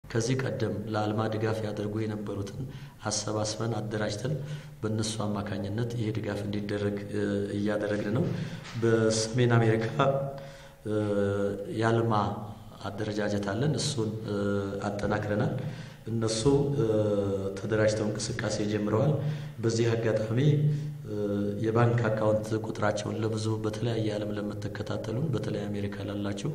ከዚህ ቀደም ለአልማ ድጋፍ ያደርጉ የነበሩትን አሰባስበን አደራጅተን በእነሱ አማካኝነት ይሄ ድጋፍ እንዲደረግ እያደረግን ነው። በሰሜን አሜሪካ የአልማ አደረጃጀት አለን። እሱን አጠናክረናል። እነሱ ተደራጅተው እንቅስቃሴ ጀምረዋል። በዚህ አጋጣሚ የባንክ አካውንት ቁጥራቸውን ለብዙ በተለያየ ዓለም ለምትከታተሉን በተለይ አሜሪካ ላላችሁ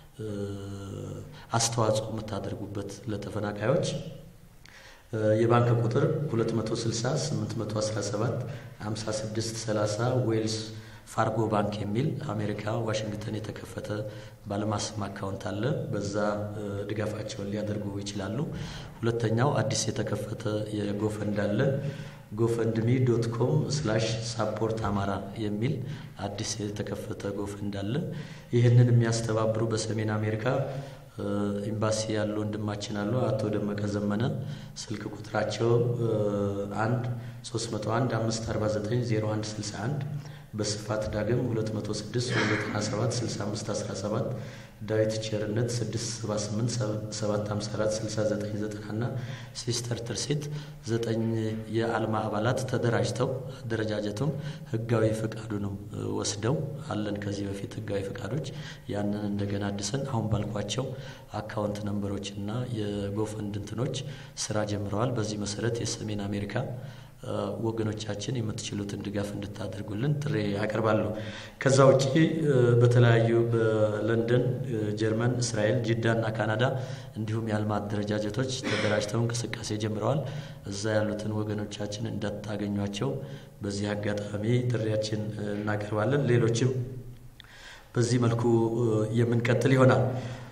አስተዋጽኦ የምታደርጉበት ለተፈናቃዮች የባንክ ቁጥር 260 817 56 30 ዌልስ ፋርጎ ባንክ የሚል አሜሪካ ዋሽንግተን የተከፈተ ባለማስም አካውንት አለ። በዛ ድጋፋቸውን ሊያደርጉ ይችላሉ። ሁለተኛው አዲስ የተከፈተ የጎፈንድ አለ። ጎፈንድሚ ዶት ኮም ስላሽ ሳፖርት አማራ የሚል አዲስ የተከፈተ ጎፈንድ አለ። ይህንን የሚያስተባብሩ በሰሜን አሜሪካ ኤምባሲ ያሉ ወንድማችን አሉ። አቶ ደመቀ ዘመነ ስልክ ቁጥራቸው አንድ 301 549 0161 በስፋት ዳግም 206 297 65 17 ዳዊት ቸርነት 678 754 6990 እና ሲስተር ትርሲት ዘጠኝ የአልማ አባላት ተደራጅተው አደረጃጀቱም ህጋዊ ፈቃዱንም ወስደው አለን። ከዚህ በፊት ህጋዊ ፈቃዶች ያንን እንደገና አድሰን አሁን ባልኳቸው አካውንት ነንበሮች እና የጎፈንድ እንትኖች ስራ ጀምረዋል። በዚህ መሰረት የሰሜን አሜሪካ ወገኖቻችን የምትችሉትን ድጋፍ እንድታደርጉልን ጥሪ ያቀርባለሁ። ከዛ ውጪ በተለያዩ በለንደን፣ ጀርመን፣ እስራኤል፣ ጅዳ እና ካናዳ እንዲሁም የአልማ አደረጃጀቶች ተደራጅተው እንቅስቃሴ ጀምረዋል። እዛ ያሉትን ወገኖቻችን እንዳታገኟቸው በዚህ አጋጣሚ ጥሪያችን እናቀርባለን። ሌሎችም በዚህ መልኩ የምንቀጥል ይሆናል።